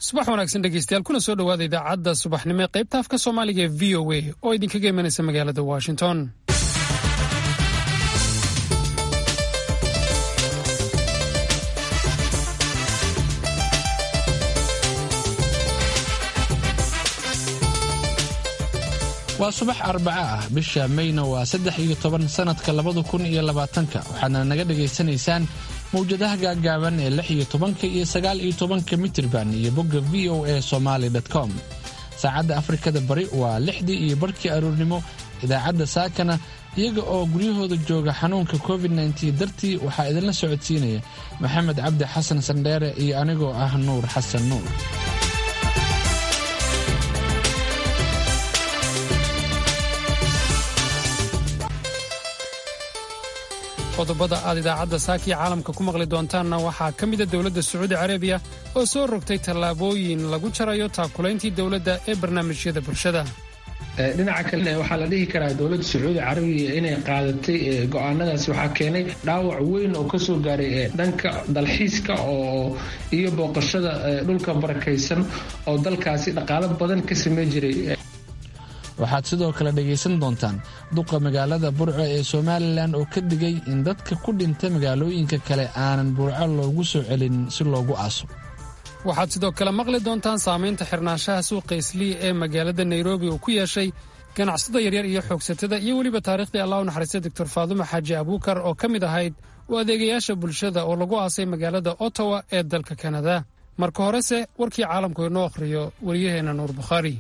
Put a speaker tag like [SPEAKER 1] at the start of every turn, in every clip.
[SPEAKER 1] subax wanaagsan dhegeystayaal kuna soo dhowaada idaacadda subaxnimo ee qaybta afka soomaaliga ee v o a oo idinkaga imanaysa magaalada washington
[SPEAKER 2] waa subax arbaca ah bisha mayna waa saddex iyo toban sannadka labada kun iyo labaatanka waxaadna naga dhagaysanaysaan mawjadaha gaaggaaban ee lix iyo tobanka iyo sagaal iyo tobanka mitirban iyo bogga v o a somaali com saacadda afrikada bari waa lixdii iyo barhkii aroornimo idaacadda saakana iyaga oo guryahooda jooga xanuunka covid nteen dartii waxaa idinla socodsiinaya maxamed cabdi xasan sandheere iyo anigoo ah nuur xasan nuur
[SPEAKER 1] qodobada aad idaacadda saakiya caalamka ku maqli doontaanna waxaa ka mida dowladda sacuudi carabiya oo soo rogtay tallaabooyin lagu jarayo taakulayntii dowladda ee barnaamijyada bulshada
[SPEAKER 3] dhinaca kalena waxaa la dhihi karaa dowladda sacuudi carabiya inay qaadatay go-aanadaasi waxaa keenay dhaawac weyn oo kasoo gaaray dhanka dalxiiska oo iyo booqashada dhulka barakaysan oo dalkaasi dhaqaalo badan ka sameyn jiray
[SPEAKER 2] waxaad sidoo kale dhegaysan doontaan duqa magaalada burco ee somalilan oo ka digay in dadka ku dhinta magaalooyinka kale aanan burco loogu soo celin si loogu aaso
[SPEAKER 1] waxaad sidoo kale maqli doontaan saamaynta xirnaanshaha suuqa islii ee magaalada nairobi uu ku yeeshay ganacsada yaryar iyo xoogsatada iyo weliba taariikhdii allah u naxariistay doctor faadumo xaaji abuukar oo ka mid ahayd u adeegayaasha bulshada oo lagu aasay magaalada ottawa ee dalka kanada marka horese warkii caalamku inoo akhriyo wariyaheenna nuur bukhaari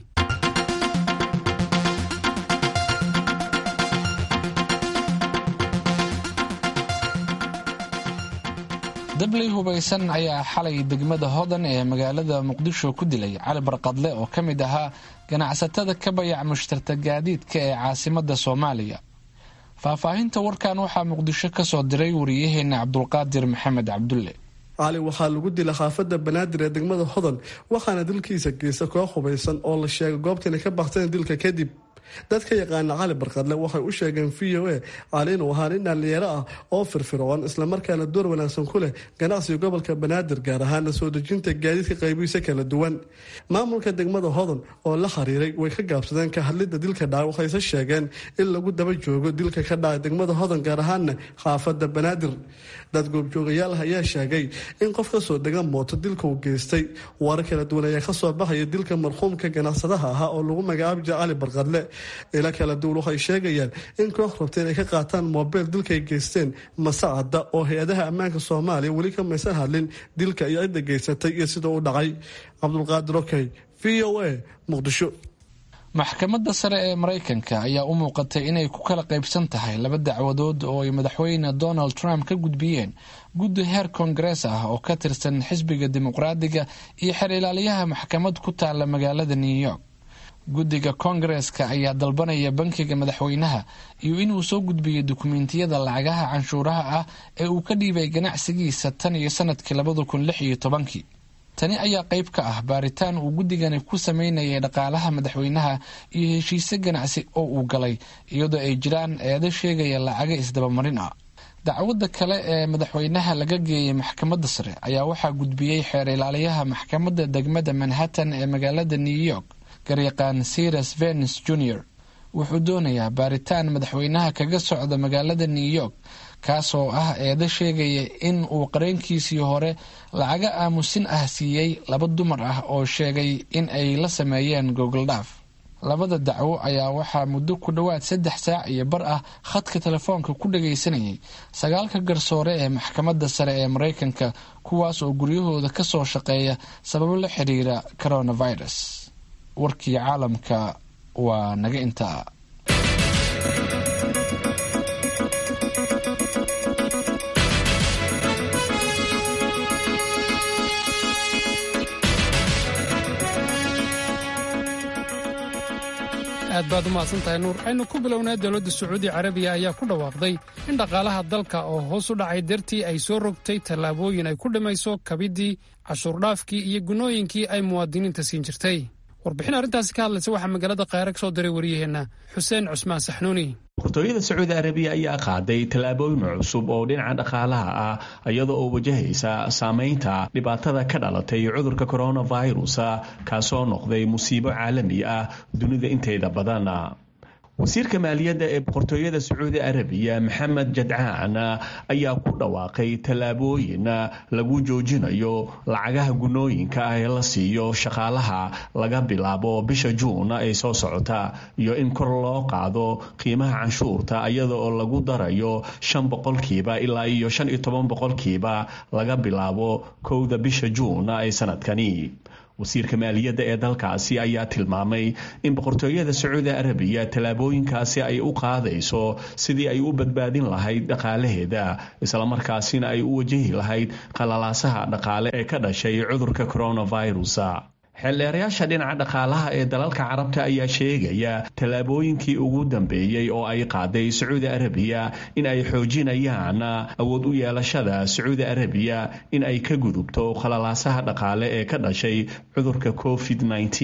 [SPEAKER 2] dabley hubaysan ayaa xalay degmada hodan ee magaalada muqdisho ku dilay cali barqadle oo ka mid ahaa ganacsatada ka bayac mushtarta gaadiidka ee caasimada soomaaliya faahfaahinta warkan waxaa muqdisho ka soo diray wariyaheena cabdulqaadir maxamed cabdulle
[SPEAKER 4] cali waxaa lagu dila xaafada banaadir ee degmada hodan waxaana dilkiisa geysta koox hubaysan oo la sheegay goobtana ka bakteen dilka kadib dadka yaqaana cali barqadle waxay u sheegeen v o a cali inuu ahaa nin dhallinyaro ah oo firfircoon islamarkaana door wanaagsan ku leh ganacsiga gobolka banaadir gaar ahaana soo dejinta gaadiidka qaybihiisa kala duwan maamulka degmada hodan oo la xiriiray way ka gaabsadeen ka hadlidda dilka dhaca waxayse sheegeen in lagu daba joogo dilka ka dhacay degmada hodan gaar ahaana xaafada banaadir dad goobjoogayaal ah ayaa sheegay in qof kasoo degan mooto dilka uu geystay warar kala duwan ayaa kasoo baxaya dilka marxuumka ganacsadaha ahaa oo lagu magacaabi jira cali barqadle ila kala duwan waxay sheegayaan in koox rabta inay ka qaataan moobeyl dilkaay geysteen masacada oo hay-adaha ammaanka soomaaliya weli ka maysan hadlin dilka iyo cidda geysatay iyo sida u dhacay cabdulqaadir okey v o a muqdisho
[SPEAKER 2] maxkamadda sare ee maraykanka ayaa u muuqatay inay ku kala qaybsan tahay laba dacwadood oo ay madaxweyne donald trump ka gudbiyeen guddi heer koongarees ah oo ka tirsan xisbiga dimuqraadiga iyo xer ilaaliyaha maxkamad ku taala magaalada new york guddiga koongareeska ayaa dalbanaya bankiga madaxweynaha iyo inuu soo gudbiyo dukumentiyada lacagaha canshuuraha ah ee uu ka dhiibay ganacsigiisa tan iyo sanadkii labada kun lix iyo tobankii tani ayaa qayb ka ah baaritaan uu guddigani ku sameynayay dhaqaalaha madaxweynaha iyo heshiise ganacsi oo uu galay iyadoo ay jiraan eedo sheegaya lacaga isdabamarin ah dacwadda kale ee madaxweynaha laga geeyay maxkamadda sare ayaa waxaa gudbiyey xeer ilaaliyaha maxkamadda degmada manhattan ee magaalada new york garyaqaan siras venus junior wuxuu doonayaa baaritaan madaxweynaha kaga socda magaalada new york kaasoo ah eedo sheegaya in uu qareenkiisii hore lacaga aamusin ah siiyey laba dumar ah oo sheegay in ay la sameeyeen gogoldhaaf labada dacwo ayaa waxaa muddo ku dhowaad saddex saac iyo bar ah khadka telefoonka ku dhagaysanayay sagaalka garsoore ee maxkamadda sare ee maraykanka kuwaas oo guryahooda ka soo shaqeeya sababo la xiriira coronavirus warkii caalamka waa naga intaa
[SPEAKER 1] aad baad u mahadsan tahay nuur aynu ku bilownaa dowladda sacuudi carabiya ayaa ku dhawaaqday in dhaqaalaha dalka oo hoos u dhacay dartii ay soo rogtay tallaabooyin ay ku dhimayso kabiddii cashuurdhaafkii iyo gunooyinkii ay muwaadiniinta siin jirtay warbixin arrintaasi ka hadlaysa waxaa magaalada khayra ka soo diray waryaheenna xuseen cusmaan saxnuuni
[SPEAKER 5] boqortooyada sacuudi arabiya ayaa qaaday tallaabooyin cusub oo dhinaca dhaqaalaha ah iyada oo wajahaysa saameynta dhibaatada ka dhalatay cudurka coronavirus kaasoo noqday musiibo caalami ah dunida inteeda badan wasiirka maaliyadda ee boqortooyada sacuudi arabiya maxamed jadcaan ayaa ku dhawaaqay tallaabooyin lagu joojinayo lacagaha gunooyinka ah ee la siiyo shaqaalaha laga bilaabo bisha juun ee soo socota iyo in kor loo qaado qiimaha canshuurta iyada oo lagu darayo shan boqolkiiba ilaa iyo shan iyo toban boqolkiiba laga bilaabo kowda bisha juun ee sanadkani wasiirka maaliyadda ee dalkaasi ayaa tilmaamay in boqortooyada sacuudi arabiya tallaabooyinkaasi ay u qaadayso sidii ay u badbaadin lahayd dhaqaalaheeda islamarkaasina ay u wajahi lahayd qalalaasaha dhaqaale ee ka dhashay cudurka coronavirus xeeldheerayaasha dhinaca dhaqaalaha ee dalalka carabta ayaa sheegaya tallaabooyinkii ugu dambeeyey oo ay qaaday sacuudi arabiya in ay xoojinayaan awood u yeelashada sacuudi arabiya in ay ka gudubto khalalaasaha dhaqaale ee ka dhashay cudurka covid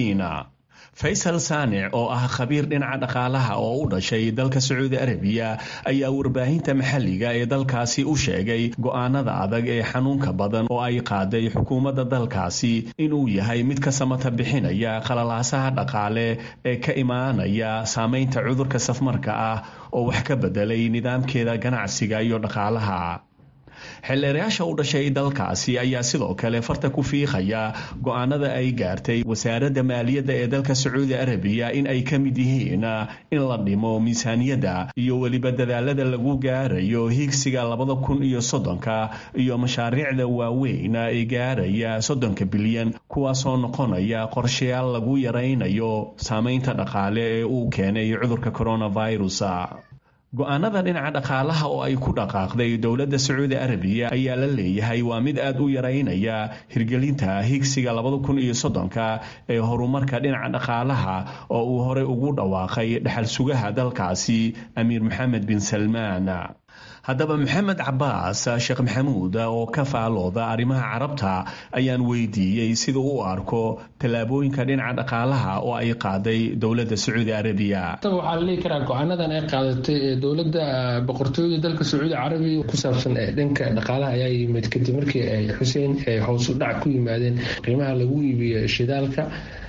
[SPEAKER 5] faysal saanic oo ah khabiir dhinaca dhaqaalaha oo u dhashay dalka sacuudi arabiya ayaa warbaahinta maxalliga ee dalkaasi u sheegay go'aanada adag ee xanuunka badan oo ay qaaday xukuumadda dalkaasi inuu yahay mid ka samata bixinaya khalalaasaha dhaqaale ee ka imaanaya saameynta cudurka safmarka ah oo wax ka bedelay nidaamkeeda ganacsiga iyo dhaqaalaha xeeldheerayaasha u dhashay dalkaasi ayaa sidoo kale farta ku fiiqaya go'aanada ay gaartay wasaaradda maaliyadda ee dalka sacuudi arabiya in ay ka mid yihiin in la dhimo miisaaniyadda iyo weliba dadaalada lagu gaarayo higsiga labada kun iyo soddonka iyo mashaariicda waaweyn ee gaaraya soddonka bilyan kuwaasoo noqonaya qorshayaal lagu yaraynayo saameynta dhaqaale ee uu keenay cudurka coronavirus go-aanada dhinaca dhaqaalaha oo ay ku dhaqaaqday dowladda sacuudi arabiya ayaa la leeyahay waa mid aad u yaraynaya hirgelinta higsiga labada kun iyo soddonka ee horumarka dhinaca dhaqaalaha oo uu horey ugu dhawaaqay dhaxal sugaha dalkaasi amiir maxamed bin salmaan haddaba maxamed cabaas sheekh maxamuud oo ka faalooda arrimaha carabta ayaan weydiiyey sida u arko tallaabooyinka dhinaca dhaqaalaha oo ay qaaday dowladda sacuudi arabiya
[SPEAKER 3] waxaa la dhihi karaa go-aanadan ay qaadatay ee dowladda boqortooyada dalka sacuudi carabiya ku saabsan dhanka dhaqaalaha ayaa yimid kadib markii ay xuseen hoos u dhac ku yimaadeen qiimaha lagu iibiyo shidaalka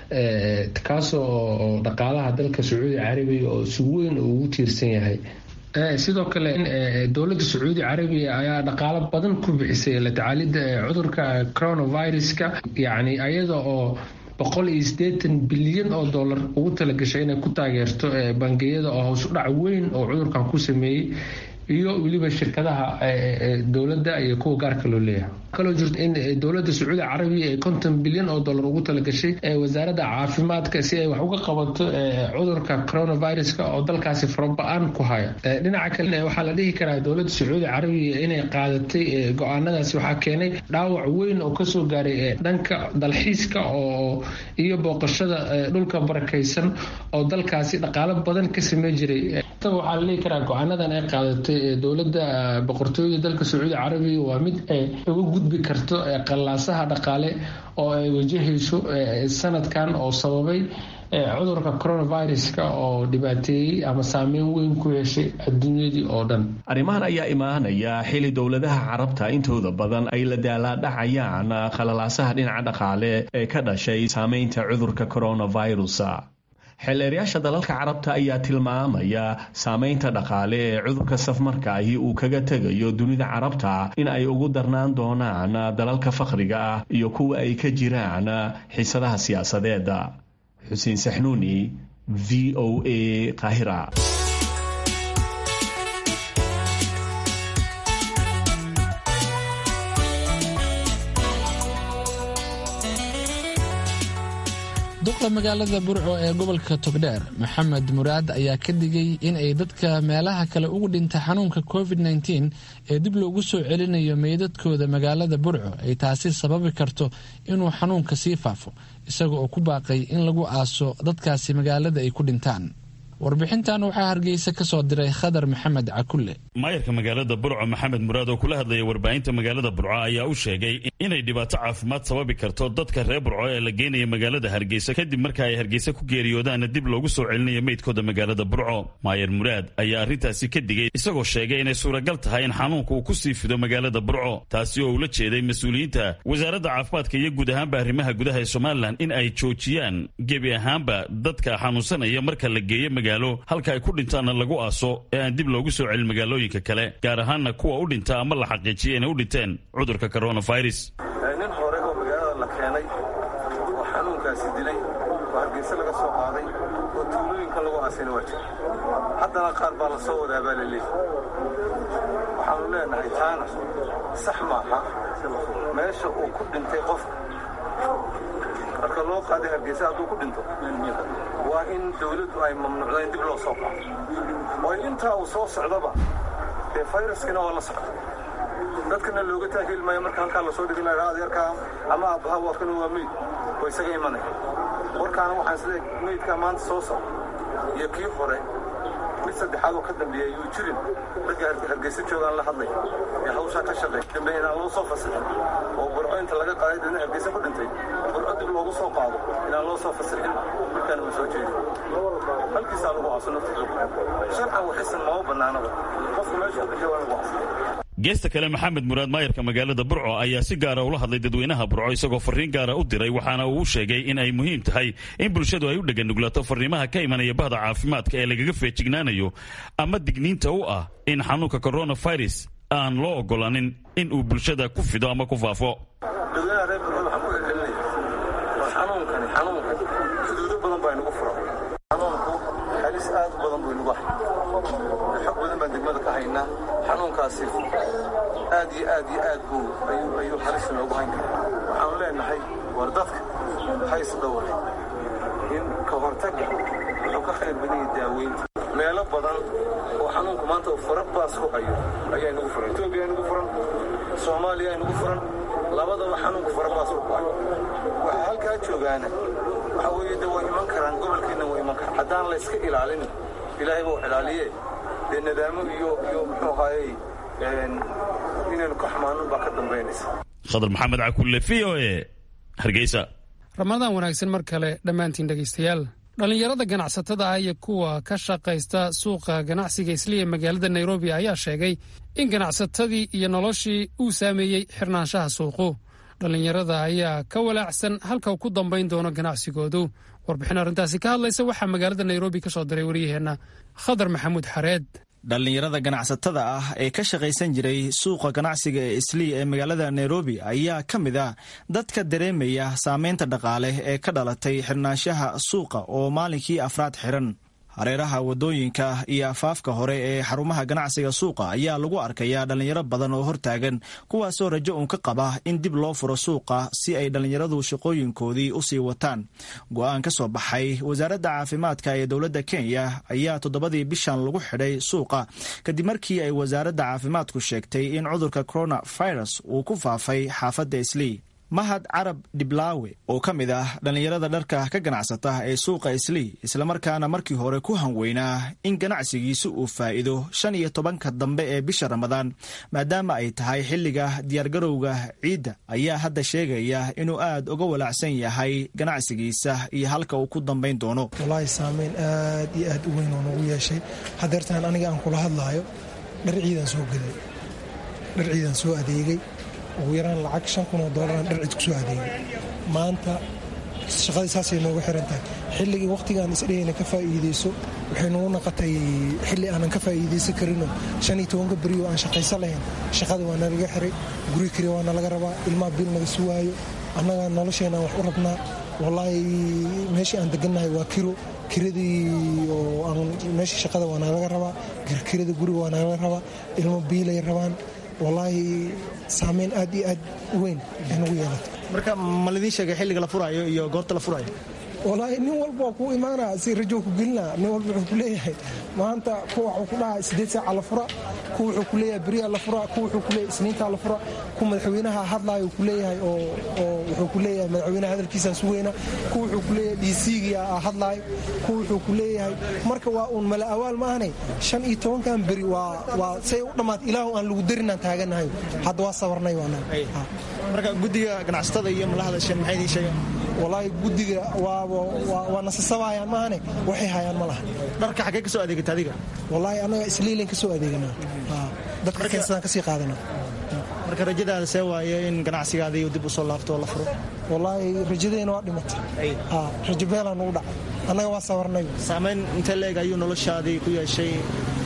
[SPEAKER 3] kaasoo dhaqaalaha dalka sacuudi carabiya oo si weyn ugu tiirsan yahay sidoo kale dowladda sacuudi carabiya ayaa dhaqaalo badan ku bixisay la tacaalidda cudurka coronaviruska yacni ayada oo boqol iyo siddeetan bilyan oo dollar ugu talagashay inay ku taageerto bangiyada oo hoos u dhac weyn oo cudurkan ku sameeyey iyo weliba shirkadaha dowladda iyo kuwa gaarka loo leeyahay kaloo jirto in dowladda sacuudi carabiya ay konton bilyan oo dollar ugu talagashay wasaaradda caafimaadka si ay wax uga qabato cudurka coronaviruska oo dalkaasi faraba-aan ku haya dhinaca kale waxaa la dhihi karaa dowladda sacuudi carabiya inay qaadatay go-aanadaasi waxaa keenay dhaawac weyn oo kasoo gaaray dhanka dalxiiska oo iyo booqashada dhulka barakaysan oo dalkaasi dhaqaalo badan ka samey jiray waxaa la dhihi karaa go-aanadan ay qaadatay dowladda boqortooyada dalka sacuudi carabiya waa mid ay uga gudbi karto qallaasaha dhaqaale oo ay wajahayso sanadkan oo sababay cudurka coronaviruska oo dhibaateeyey ama saameyn weyn ku yeeshay adduunyadii oo dhan
[SPEAKER 5] arrimahan ayaa imaanaya xili dowladaha carabta intooda badan ay la daalaadhacayaan khalalaasaha dhinaca dhaqaale ee ka dhashay saameynta cudurka coronavirus xeeleeryaasha dalalka carabta ayaa tilmaamaya saameynta dhaqaale ee cudurka safmarka ahi uu kaga tegayo dunida carabta in ay ugu darnaan doonaan dalalka fakhriga ah iyo kuwa ay ka jiraan xiisadaha siyaasadeeda xuseen saxnuuni v o a qaahira
[SPEAKER 2] duqa magaalada burco ee gobolka togdheer maxamed muraad ayaa ka digay in ay dadka meelaha kale ugu dhinta xanuunka covid nteen ee dib loogu soo celinayo meydadkooda magaalada burco ay taasi sababi karto inuu xanuunka sii faafo isaga oo ku baaqay in lagu aaso dadkaasi magaalada ay ku dhintaan warbixintan waxaa hargeysa ka soo diray khadar maxamed cakulle
[SPEAKER 6] maayarka magaalada burco maxamed muraad oo kula hadlaya warbaahinta magaalada burco ayaa u sheegay inay dhibaato caafimaad sababi karto dadka reer burco ee la geenaya magaalada hargeysa kadib marka ay hargeysa ku geeriyoodaanna dib loogu soo celinayo meydkooda magaalada burco maayar muraad ayaa arrintaasi ka digay isagoo sheegay inay suuragal tahay in xanuunka uu ku sii fido magaalada burco taasi oo ula jeeday mas-uuliyiinta wasaaradda caafimaadka iyo guud ahaanba arrimaha gudaha ee somalilan in ay joojiyaan gebi ahaanba dadka xanuunsanaya marka la geeyo magaalo halka ay ku dhintaanna lagu aaso ee aan dib loogu soo celin magaalooyinka kale gaar ahaanna kuwa u dhinta ama la xaqiijiya inay u dhinteen cudurka coronavirus
[SPEAKER 7] nin hore oo magaalada la keenay oo xanuunkaasi dilay oo hargeysa laga soo qaaday oo tuulooyinka lagu aasayna waa jira haddana qaar baa la soo wadaa baa la leeyahy waxaanu leenahay taana sax maaha meesha uu ku dhintay qofka marka loo qaaday hargeysa hadduu ku dhinto waa in dawladdu ay mamnuucda in dib loo soo qaado oo intaa uu soo socdaba dee fayraskina waa la socda dadkana looga taahili maayo marka halkaa lasoo dhigin lahaa adeerkaa ama aabbaha waa kana waa meyd oo isaga imanaya warkaana waxaan sida meydkaa maanta soo socda iyo kii hore mid saddexaad oo ka dambeeya yuu jirin ragga hargeysa joogaan la hadlay ee hawshaa ka shaqeey dambe inaan loo soo fasixin oo burco inta laga qaaday dadna hargeysa ku dhintay burco dib loogu soo qaado inaan loo soo fasixin markaana ma soo jeedin halkiisaa lagu aaso naftiisa sharcan waxisan mama bannaanaba qofku meeshuu dhintay waa lagu aasay
[SPEAKER 6] geesta kale maxamed muraad maayarka magaalada burco ayaa si gaara ula hadlay dadweynaha burco isagoo fariin gaara u diray waxaana uu sheegay in ay muhiim tahay in bulshadu ay u dheganuglato fariimaha ka imanaya bahda caafimaadka ee lagaga feejignaanayo ama digniinta u ah in xanuunka coronavirus aan loo ogolanin in uu bulshada ku fido ama ku faafo
[SPEAKER 7] dadweynaha reer burco waxaan ku celcelinaya war xanuunkani xanuunkan xuduudo badan baa inagu furan xanuunku halis aad u badan buu inagu hay xog badan baan degmada ka haynaa xanuunkaasi aad iyo aad iyo aad buu ayuu halis noogu hayn karaa waxaanu leenahay war dadka hays dhowre in ka hortagga wuxuu ka khayr badan yahay daaweynta meelo badan oo xanuunku maanta uu fara baas ku hayo ayaa inagu furan etoobiya inagu furan soomaaliya inagu furan labadaba xanuunku fara baas ku hayo waxaa halkaa joogaana waxa weeye de way iman karaan gobolkeenna way iman karaan haddaan la iska ilaalin ilaahay buu ilaaliye dee nadaamo iyo iyo muxuu ahaayey inaynu ka xumaanun baa ka dambaynaysa
[SPEAKER 6] khadar maxamed cakulle v o e hargeysa
[SPEAKER 1] ramadaan wanaagsan mar kale dhammaantiin dhegaystayaal dhallinyarada ganacsatada ah iyo kuwa ka shaqaysta suuqa ganacsiga isli ee magaalada nairobi ayaa sheegay in ganacsatadii iyo noloshii uu saameeyey xirnaanshaha suuqu dhallinyarada ayaa ka walaacsan halka uu ku dambayn doono ganacsigoodu warbixin arrintaasi ka hadlaysa waxaa magaalada nairobi ka soo diray waryaheenna khadar maxamuud xareed
[SPEAKER 8] dhallinyarada ganacsatada ah ee ka shaqaysan jiray suuqa ganacsiga ee islii ee magaalada nairobi ayaa ka mid ah dadka dareemaya saameynta dhaqaale ee ka dhalatay xirnaanshaha suuqa oo maalinkii afraad xiran hareeraha wadooyinka iyo afaafka hore ee xarumaha ganacsiga suuqa ayaa lagu arkayaa dhallinyaro badan oo hortaagan kuwaasoo rajo uun ka qaba in dib loo furo suuqa si ay dhallinyaradu shaqooyinkoodii usii wataan go-aan ka soo baxay wasaaradda caafimaadka ee dowladda kenya ayaa toddobadii bishan lagu xidhay suuqa kadib markii ay wasaaradda caafimaadku sheegtay in cudurka coronavirus uu ku faafay xaafadda islii mahad carab dhiblaawe oo ka mid ah dhallinyarada dharka ka ganacsata ee suuqa islii islamarkaana markii hore ku hanweynaa in ganacsigiisu uu faa'iido shan iyo tobanka dambe ee bisha ramadaan maadaama ay tahay xilliga diyaargarowga ciidda ayaa hadda sheegaya inuu aad uga walaacsan yahay ganacsigiisa iyo halka uu ku dambayn doono
[SPEAKER 9] walaahi saameyn aad iyo aad u weyn oo nagu yeeshay hadeertaan aniga aan kula hadlaayo dhar ciidan soo gaday dhar ciidan soo adeegay ugu yaraan lacag shan kun oo doolaraan dhar cid ku soo adeegay maanta shaqadii saasay nooga xiran tahay xilligii wakhtigaan isdhehayna ka faa'iideyso waxay nagu naqatay xilli aanan ka faa'iideysan karinoo shan iyo tobanka berioo aan shaqaysan lahayn shaqada waa nalaga xiray guri kari waa nalaga rabaa ilmaha bil naga suwaayo annaga nolosheenaan wax u rabnaa wallaahi meeshii aan degannahay waa kiro kiradii oo aan meeshii shaqada waa nalaga rabaa kirada guriga waa nalaga rabaa ilmo biilay rabaan wallaahi saameyn aad iyo aad u weyn bay nagu yeelatay
[SPEAKER 8] marka ma lidiin sheegay xilliga la furaayo iyo goorta la furaayo
[SPEAKER 9] walaahi nin walba waa kuu imaanaa si rajo ku gelinaa nin walba wuxuu ku leeyahay maanta kuwa waxuu ku dhahaa sideed saaca la fura kuwa wuxuu ku leeyahay beriya la fura kuwa wuxuu ku leeyahay isniintaa la fura kuwa madaxweynaha hadlaayo ku leeyahay oo wuxuu ku leeyahay madaxweynaha hadalkiisaan sugayna kuwa wuxuu ku leeyahay dhiisiigii hadlaayo kuwa wuxuu ku leeyahay marka waa uun mala awaal ma ahne shan iyo tobankan beri waa say u dhammaatay ilaahu aan lagu darinaan taaganahay hadda waa sabarnay
[SPEAKER 8] marka guddiga ganacsatada iyo malahada shan maxay idiin sheegeen
[SPEAKER 9] walaahi guddiga waa nasasabaayaan maahane waxay hayaan ma laha
[SPEAKER 8] dharka xaggee ka soo adeegata adiga
[SPEAKER 9] walaahi annaga isliilan ka soo adeeganaa dadka keensadaan ka sii qaadanaa
[SPEAKER 8] marka rajadaada see waaye in ganacsigaadii dib u soo laabto oo la furo
[SPEAKER 9] walaahi rajadeena waa dhimatay rajo beelaa nugu dhacay annaga waa sabarnay
[SPEAKER 8] saamayn intee leeg ayuu noloshaadii ku yeeshay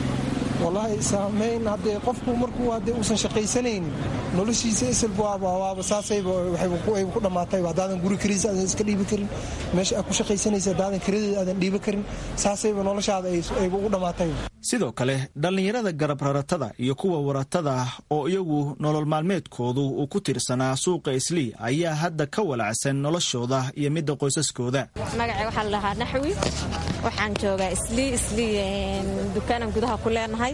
[SPEAKER 9] walaahi saamayn haddee qofku markuu haddee uusan shaqaysanaynin noloshiisa isalba waaba saasayba waxay ku dhammaatayba haddaadan guri kariis aadan iska dhiibi karin meesha aad ku shaqaysanaysa haddaadan karadeeda aadan dhiibi karin saasayba noloshaada ayba ugu dhammaatayba
[SPEAKER 8] sidoo kale dhallinyarada garab raratada iyo kuwa waratada ah oo iyagu nolol maalmeedkoodu uu ku tiirsanaa suuqa islii ayaa hadda ka walacsan noloshooda iyo midda qoysaskooda
[SPEAKER 10] magacay waxaa la dhahaa naxwi waxaan joogaa islii islii dukaanan gudaha ku leenahay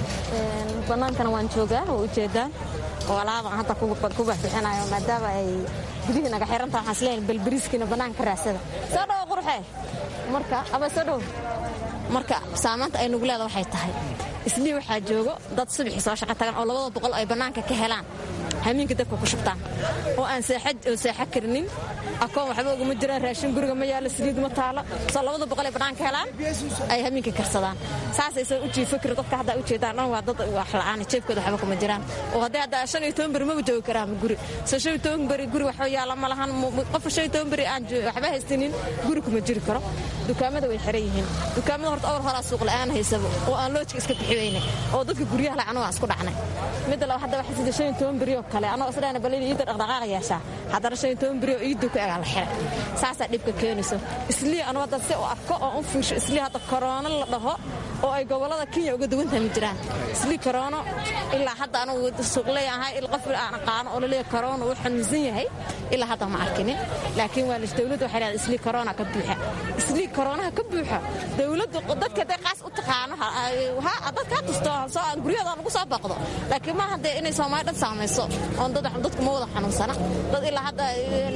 [SPEAKER 10] bannaankana waan joogaa waa ujeedaan oo alaabaan hadda ku baxbixinayo maadaama ay gudihii naga xirantaha waxaan isleeyahay balbariiskiina bannaanka raadsada soo dhowo qurxe marka aba soo dhowo marka saamaanta ay nugu leeda waxay tahay islii waxaa joogo dad subaxii soo shaqo tagan oo labada boqol ay bannaanka ka helaan hamiinka dadka ku shubtaan oo aan seexo karinin akoon waxba uguma jiraan raashin guriga ma yaalo saliid ma taalo soo labada boqol ay bannaanka helaan ay hamiinka karsadaan saasaysan u jiifo karin dadka haddaa u jeedaan dhan waa dad wax la'aan jeebkooda waxba kuma jiraan oo haddii haddaa shan iyo toban beri maba joogi karaan guri soo shan iyo toban beri guri waxba yaala ma lahan qofka shan iyo toban beri aan waxba haystinin guri kuma jiri karo dukaamada way xiran yihiin dukaamada horta awr horaa suuq la'aan haysabo oo aan loojka iska bixiyeyne oo dadka guryaha lacan waa isku dhacnay midda laba hadda waxaa sida shan iyo toban beri oo kale anoo isdhahna balida iidda dhaqdhaqaaqa yeeshaa haddana shan iyo toban beri oo iidda ku egaa la xiray saasaa dhibka keenayso islii anu hadda si u arko oo u fiirsho islii hadda koroono la dhaho oo ay gobollada kenya uga duwan tahay ma jiraan islii koroono ilaa hadda anugu suuqley ahay qof aan aqaano oo laleeyahay koroono uu xanuunsan yahay ilaa hadda ma arkinin laakiin waa dowladdu waxay leedahay islii koroona ka buuxa islii koroonaha ka buuxa dowladdu dadka hadday qaas u taqaano dadka ha tusto soo aan guryahooda lagu soo baqdo laakiin maaha dee inay soomaali dhan saamayso oon dadku ma wada xanuunsana dad ilaa hadda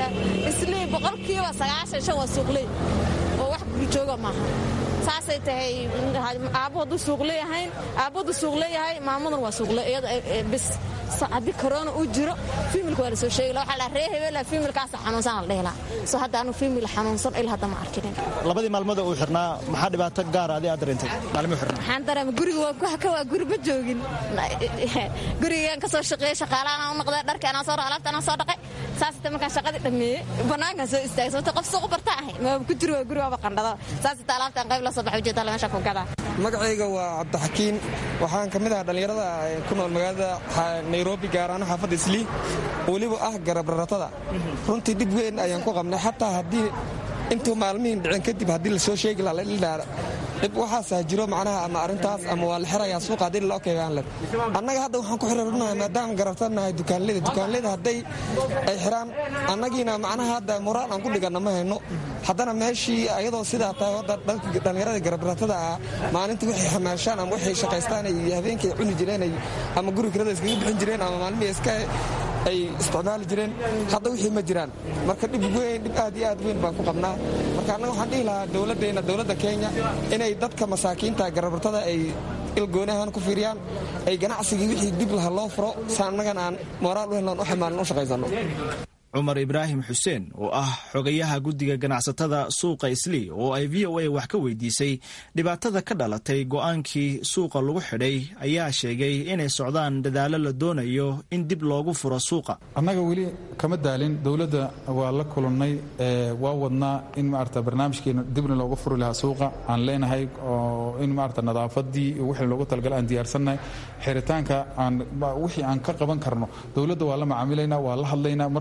[SPEAKER 10] islii boqolkiiba sagaashan shan waa suuqley oo wax guri jooga maaha saasay tahay aabbo hadduu suuq leeyahayn aabbo hadduu suuq leeyahay maamaduna waa suuqle iyada bis haddii korona uu jiro fiimilka waa la soo sheegi waxaa la ree hebela fiimilkaasa xanuunsan la dhihi lahaa soo hadda anu fiimil xanuunsan ilaa hadda ma arkinin
[SPEAKER 8] labadii maalmood uu xirnaa maxaa dhibaato gaara adi aad dareentay maalmuu xirnaa
[SPEAKER 10] waxaan dareema guriga waa kuhaka waa guri ma joogin gurigaan ka soo shaqeeyey shaqaalahan u noqday dharka anaa soo alaabta anaa soo dhaqay saasita markaan shaqadii dhammeeyey bannaankaan soo istaagay sababta qof suuq barta ahay maaba ku jiro waa guri waaba qandhada saasita alaabtaan qayb la soo baxa ujeeda meesha ku gadaa
[SPEAKER 11] magacayga waa cabdixakiin waxaan ka mid ahaa dhallinyarada ku nool magaalada nairobi gaaraano xaafadda islii weliba ah garabraratada runtii dhib weyn ayaan ku qabnay xataa haddii intuu maalmihiin dhicin kadib haddii lasoo sheegi lahaa dhib waxaasaa jiro macnaha ama arrintaas ama waa la xirayaa suuqa haddii loo keegaan le annaga hadda waxaan ku xiriirnahay maadaama garabtanahay dukaanleyda dukaanleyda hadday ay xiraan annagiina macnaha hadda moraal aan ku dhiganna ma hayno haddana meeshii ayadoo sidaa tahay hadda dhallinyarada garabratada ah maalinta waxay xamaashaan ama waxay shaqaystaan iyo habeenkii cuni jireen ama guri kirada iskaga bixin jireen ama maalmihii iska ay isticmaali jireen hadda wixii ma jiraan marka dhib weyn dhib aad iyo aad weyn baan ku qabnaa marka annaga waxaan dhihi lahaa dowladdeena dowladda kenya inay dadka masaakiinta garabartada ay ilgoonahan ku fiiriyaan ay ganacsigii wixii dib laha loo furo si annagana aan moraal u helnoon u xamaalin u shaqaysanno
[SPEAKER 8] cumar ibraahim xuseen oo ah xogayaha guddiga ganacsatada suuqa islii oo ay v o a wax ka weydiisay dhibaatada ka dhalatay go'aankii suuqa lagu xidhay ayaa sheegay inay socdaan dadaallo la doonayo in dib loogu furo suuqa
[SPEAKER 12] annaga weli kama daalin dowladda waa la kulannay waa wadnaa in maarata barnaamijkeena dibna loogu furi lahaa suuqa aan leenahay oo in maarata nadaafadii wixii loogu talagala aan diyaarsannahay xiritaanka aan wixii aan ka qaban karno dowladda waa la macaamilaynaa waa la hadlaynaa mar kastana waa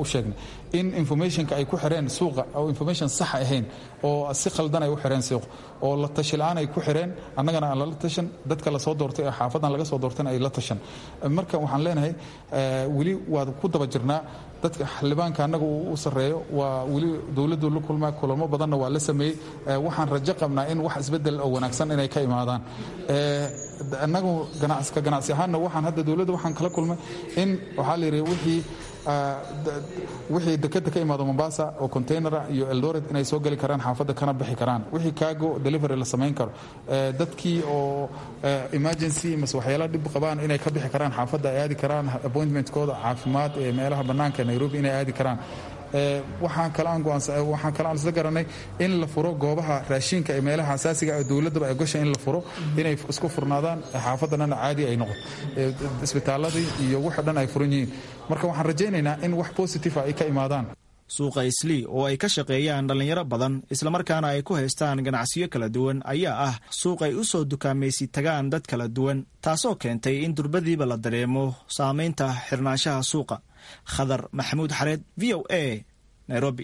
[SPEAKER 12] sheegnay in informationka ay ku xireen suuqa oo information sax ahayn oo si khaldan ay u xireen suuqa oo la tashi la-aan ay ku xireen annagana aan lala tashan dadka lasoo doortay ee xaafadan laga soo doortayna ay la tashan marka waxaan leenahay weli waad ku daba jirnaa dadka xildhibaanka annaga uu u sarreeyo waa weli dowladdu la kulmaa kulamo badanna waa la sameeyey waxaan rajo qabnaa in wax isbedel oo wanaagsan inay ka imaadaan annagu ka ganacsi ahaanna waxaan hadda dowladda waxaan kala kulmay in waxaa la yidhi wixii wixii dekeda ka imaado mombasa oo containera iyo eldoret inay soo geli karaan xaafadda kana bixi karaan wixii kaago delivery la samayn karo dadkii oo emergency mase waxyaala dhib qabaan inay ka bixi karaan xaafadda ay aadi karaan appointmentkooda caafimaad ee meelaha bannaanka nairobi inay aadi karaan waxaan kalewaxaan kale aan isla garanay in la furo goobaha raashinka ee meelaha asaasiga dowladdaba ay gasha in la furo inay isku furnaadaan xaafaddanana caadi ay noqoto isbitaaladii iyo waxa dhan ay furan yihiin marka waxaan rajaynaynaa in wax positive ay ka imaadaan
[SPEAKER 8] suuqa islii oo ay ka shaqeeyaan dhallinyaro badan islamarkaana ay ku haystaan ganacsiyo kala duwan ayaa ah suuq ay u soo dukaamaysi tagaan dad kala duwan taasoo keentay in durbadiiba la dareemo saamaynta xirnaanshaha suuqa khadar maxamuud xareed v o a nairobi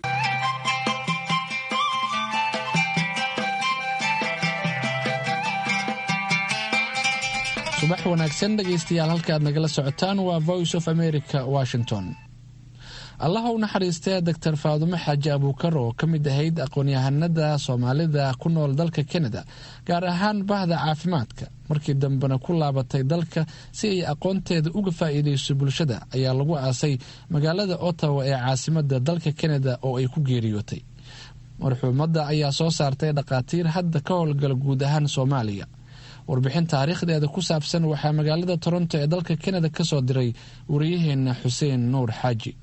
[SPEAKER 2] subax wanaagsan dhegaystayaal halka aad nagala socotaan waa voice of america washington allaha u naxariistee doctor faadumo xaaji abuukar oo ka mid ahayd aqoon-yahanada soomaalida ku nool dalka kanada gaar ahaan bahda caafimaadka markii dambena ku laabatay dalka si ay aqoonteeda uga faa'iidayso bulshada ayaa lagu aasay magaalada ottawa ee caasimada dalka kanada oo ay ku geeriyootay marxuumadda ayaa soo saartay dhakhaatiir hadda ka howlgala guud ahaan soomaaliya warbixin taariikhdeeda ku saabsan waxaa magaalada toronto ee dalka kanada ka soo diray wariyaheena xuseen nuur xaaji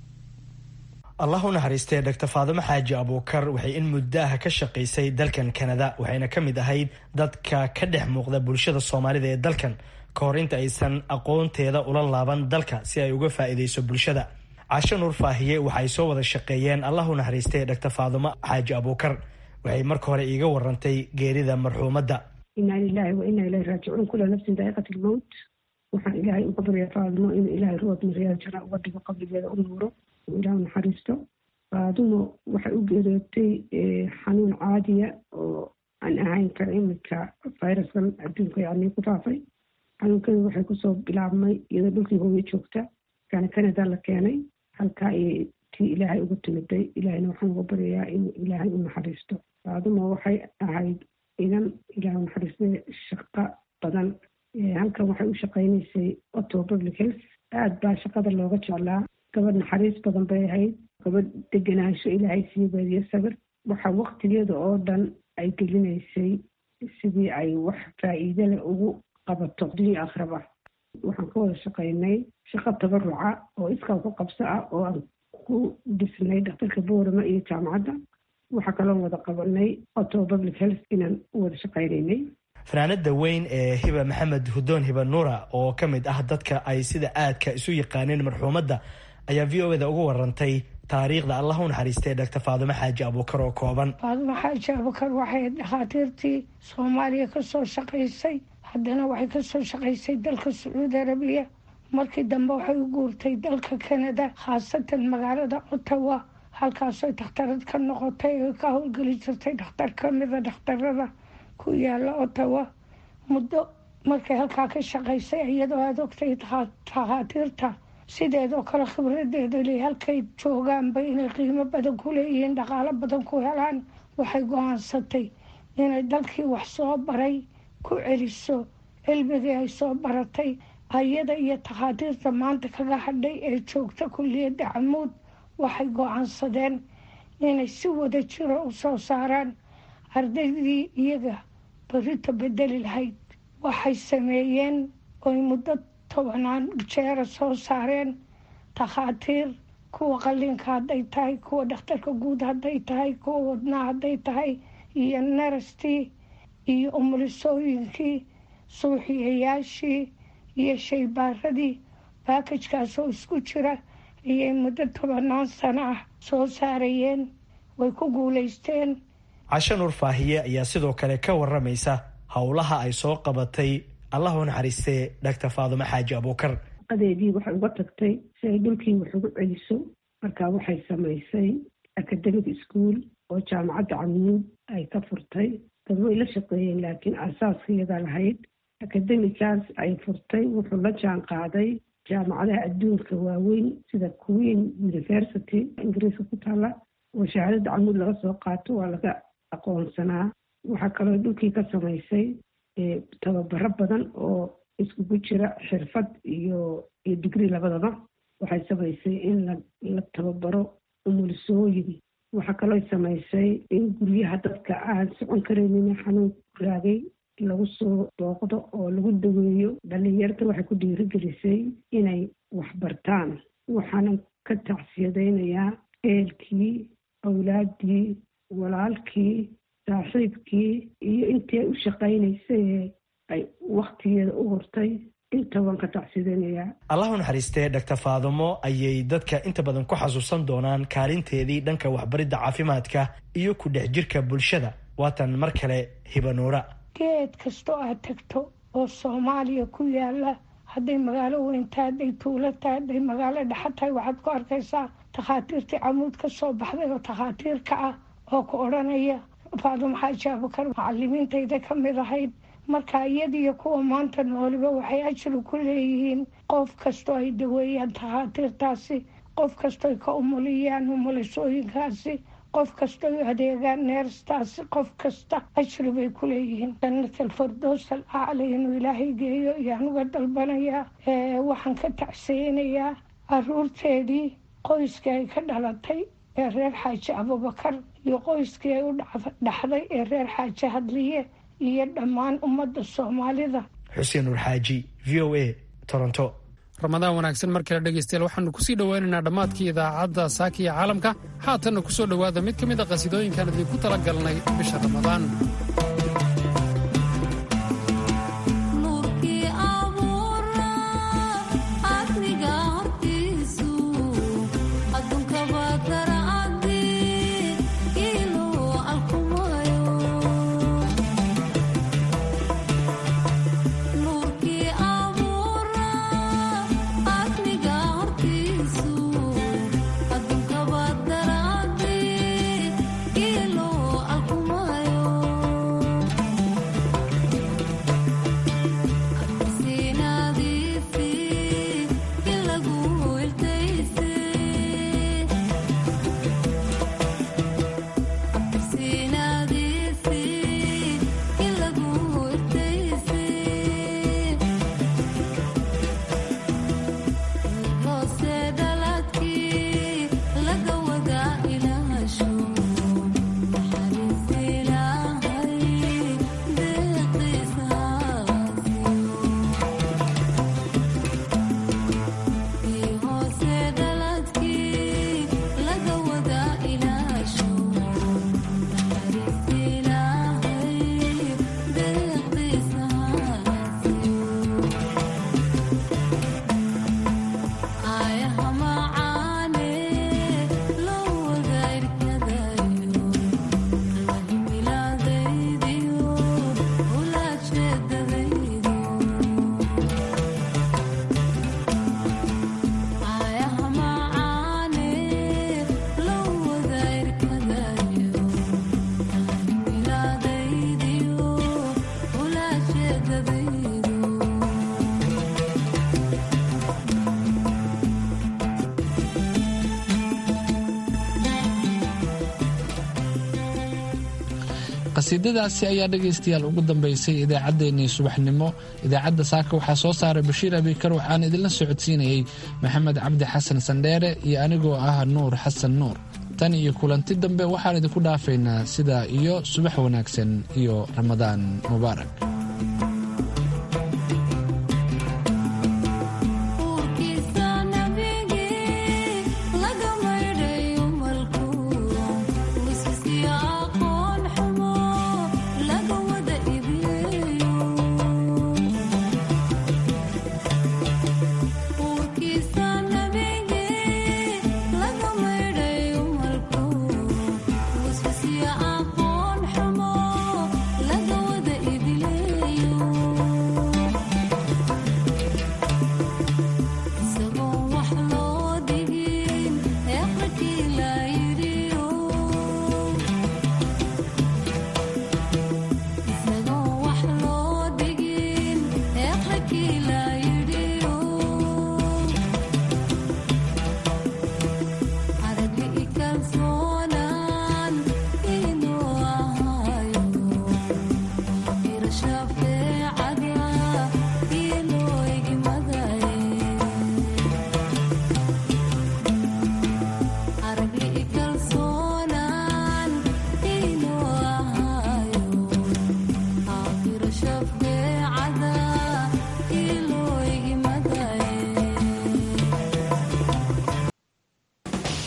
[SPEAKER 13] allah u naxariistee dr faadimo xaaji abuukar waxay in muddaha ka shaqaysay dalkan kanada waxayna ka mid ahayd dadka ka dhex muuqda bulshada soomaalida ee dalkan ka hor inta aysan aqoonteeda ula laaban dalka si ay uga faa'iidayso bulshada casho nuur faahiye waxay soo wada shaqeeyeen allah u naxariistee dr faadimo xaaji abuukar waxay marka hore iiga warantay geerida marxuumadda
[SPEAKER 14] inaa lilaahi wa inaa ilahi raajicuun kula nafsin daa'iqat ilmowt waxaan ilaahay uga baryaa faadimo inuu ilaahay ruwad maryaal jana uga dhigo qabrigeeda u nuuro ilaah naxariisto faadumo waxay u geerootay xanuun caadiya oo aan ahayn ka imika viruskan adduunka yani ku faafay xanuunkada waxay kusoo bilaabmay iyadoo dhulkii hooye joogta kana canada la keenay halkaa ayay tii ilaahay ugu timiday ilaahayna waxaan uga baryayaa inuu ilaahay u naxariisto faadumo waxay ahayd idan ilaah naxariistay shaqo badan halkan waxay u shaqaynaysay otto public health aad baa shaqada looga jeclaa gabadh naxariis badan bay ahayd gabadh deganaansho ilaahay sii baadiyo sabir waxa waktigeeda oo dhan ay gelinaysay sidii ay wax faa'iide leh ugu qabato dunya akhraba waxaan ka wada shaqaynay shaqo tabaruca oo iskaa ku qabso ah oo aan ku dhisnay dhakhtarka boorama iyo jaamacadda waxaa kaloo wada qabanay otto public health inaan u wada shaqaynaynay
[SPEAKER 13] fanaanada weyn ee hiba maxamed hudoon hiba nuura oo ka mid ah dadka ay sida aadka isu yaqaaneen marxuumadda ayaa v o eda uga warantay taariikhda allah u naxariistay dr faadumo xaaji abuukar oo kooban
[SPEAKER 15] faadumo xaaji abuukar waxay dhakhaatiirtii soomaaliya kasoo shaqaysay haddana waxay kasoo shaqaysay dalka sacuudi arabiya markii dambe waxay u guurtay dalka canada khaasatan magaalada ottawa halkaasoo dhakhtarad ka noqotay oo ka howlgeli jirtay dhakhtar kamida dhakhtarada ku yaala ottawa muddo markay halkaa ka shaqaysay iyadoo aada ogtay takhaatiirta sideedoo kale khibradeeda le halkay joogaanba inay qiimo badan ku leeyihiin dhaqaalo badan ku helaan waxay go-aansatay inay dalkii wax soo baray ku celiso cilmigii ay soo baratay ayada iyo takhaatiirta maanta kaga hadhay ee joogta kulliyadda camuud waxay go-aansadeen inay si wada jiro u soo saaraan ardaydii iyaga barito bedeli lahayd waxay sameeyeen oy muddo tobanaan jeera soo saareen takhaatiir kuwa qalliinka hadday tahay kuwa dhakhtarka guud hadday tahay kuwa wadnaa hadday tahay iyo narastii iyo umulisooyinkii suuxiyayaashii iyo shaybaaradii baakajkaasoo isku jira ayay muddo tobanaan sano ah soo saarayeen way ku guulaysteen
[SPEAKER 13] casho nuur faahiye ayaa sidoo kale ka waramaysa howlaha ay soo qabatay allah u naxariistee dhaktar faadumo xaaji abuukar
[SPEAKER 14] shaqadeedii waxay uga tagtay si ay dhulkii wax ugu celiso marka waxay samaysay academic school oo jaamacadda camuud ay ka furtay dad way la shaqeeyeen laakiin asaaska iyadaa lahayd academicaas ay furtay wuxuu la jaan qaaday jaamacadaha adduunka waaweyn sida queen university ingiriiska ku taalla oo shahaadada camuud laga soo qaato waa laga aqoonsanaa waxaa kaloo dhulkii ka samaysay tababaro badan oo iskugu jira xirfad iyo iyo digrii labadaba waxay samaysay in la tababaro umulisooyin waxaa kaloo samaysay in guryaha dadka aan socon karaynin xanuun raagay lagu soo booqdo oo lagu daweeyo dhalinyarta waxay ku dhiirigelisay inay waxbartaan waxaana ka tacsiyadaynayaa eelkii awlaadii walaalkii saaxiibkii iyo intii ay u shaqaynaysay ay wakhtigeeda u hortay inta waan ka tacsidaynayaa
[SPEAKER 13] allahu naxariistee dhaktar faadumo ayay dadka inta badan ku xasuusan doonaan kaalinteedii dhanka waxbaridda caafimaadka iyo ku dhex jirka bulshada waatan mar kale hibanuura
[SPEAKER 15] geed kastoo aad tagto oo soomaaliya ku yaala hadday magaalo weyn tahay hadday tuulo tahay hadday magaalo dhexa tahay waxaad ku arkaysaa takhaatiirtii camuud ka soo baxday oo takhaatiirka ah oo ku odhanaya faadumo xaaji abukar macalimiintayda ka mid ahayd marka iyadiyo kuwa maanta nooliba waxay ajri ku leeyihiin qof kastoo ay daweeyaan takhaatiirtaasi qof kastoo ay ka umuliyaan umulisooyinkaasi qof kastoo ay adeegaan neerstaasi qof kasta ajri bay ku leeyihiin jannatal fardoos al acla inuu ilaahay geeyo ayaan uga dalbanayaa waxaan ka tacseynayaa caruurteedii qoyskii ay ka dhalatay ee reer xaaji abubakar iyo qoyskii ay u dhaxday ee reer xaaji hadliye iyo dhammaan ummadda soomaalida
[SPEAKER 13] xuseen nuur xaaji v o a toronto
[SPEAKER 1] ramadaan wanaagsan mar kale dhegaystayaal waxaanu kusii dhoweynaynaa dhammaadkii idaacadda saaka iyo caalamka haatanna ku soo dhowaada mid ka mid a qasiidooyinkaan idinku tala galnay bisha ramadaan
[SPEAKER 2] qasiidadaasi ayaa dhegaystayaal ugu dambaysay idaacaddeenii subaxnimo idaacadda saaka waxaa soo saaray bashiir abikar waxaan idinla socodsiinayey maxamed cabdi xasan sandheere iyo anigoo ah nuur xasan nuur tan iyo kulanti dambe waxaan idinku dhaafaynaa sidaa iyo subax wanaagsan iyo ramadaan mubaarak